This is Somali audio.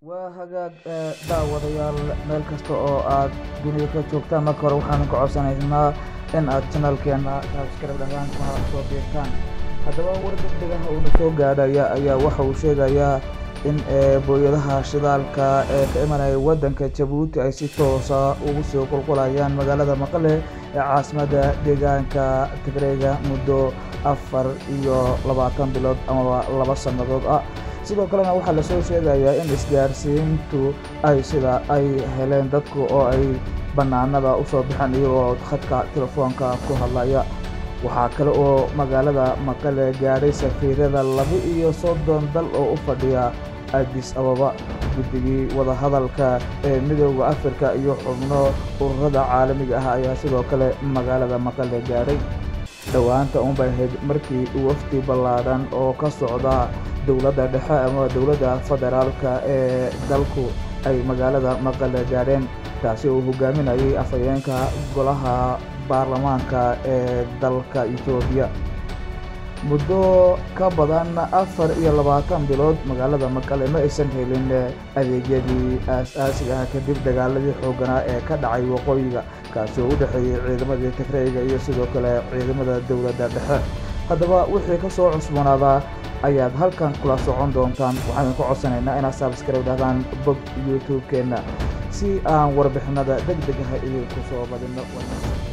waa hagaag daawadayaal meel kasta oo aad dunida ka joogtaan marka hore waxaan ka codsanaynaa in aad janaalkeena subscribe dhahaan kuna soo biirtaan haddaba war degdegaha uuna soo gaadhaya ayaa waxa uu sheegayaa in booyadaha shidaalka ee ka imanaya waddanka jabuuti ay si toosa ugu soo qulqulayaan magaalada maqale ee caasimadda deegaanka tigreega muddo afar iyo labaatan bilood amaba laba sannadood ah sidoo kalena waxaa lasoo sheegayaa in isgaarsiintu ay sida ay heleen dadku oo ay bannaanada usoo baxeen iyagoo khadka telefoonka ku hadlaya waxaa kale oo magaalada maqale gaadhay safiirada laba iyo soddon dal oo u fadhiya adis ababa guddigii wadahadalka ee midooda afrika iyo xubno ururada caalamiga ah ayaa sidoo kale magaalada maqale gaadhay dhowaanta unbay ahayd markii wafdi ballaadhan oo ka socda dowladda dhexe ama dowladda federaalka ee dalku ay magaalada maqale gaadheen taasi uu hogaaminayay afhayeenka golaha baarlamaanka ee dalka etoobiya muddo ka badan afar iyo labaatan bilood magaalada maqale ma aysan helin adeegyadii aas-aasiga ah kadib dagaaladii xoogganaa ee ka dhacay waqooyiga kaasi oo u dhexeeyey ciidamadii tigreyga iyo sidoo kale ciidamada dowladda dhexe haddaba wixii ka soo cusboonaadaa ayaad halkan kula socon doontaan waxaan ka codsanaynaa inaad sabskribe dhahdaan bog youtube-keenna si aan warbixinada deg degaha idinku soo badinno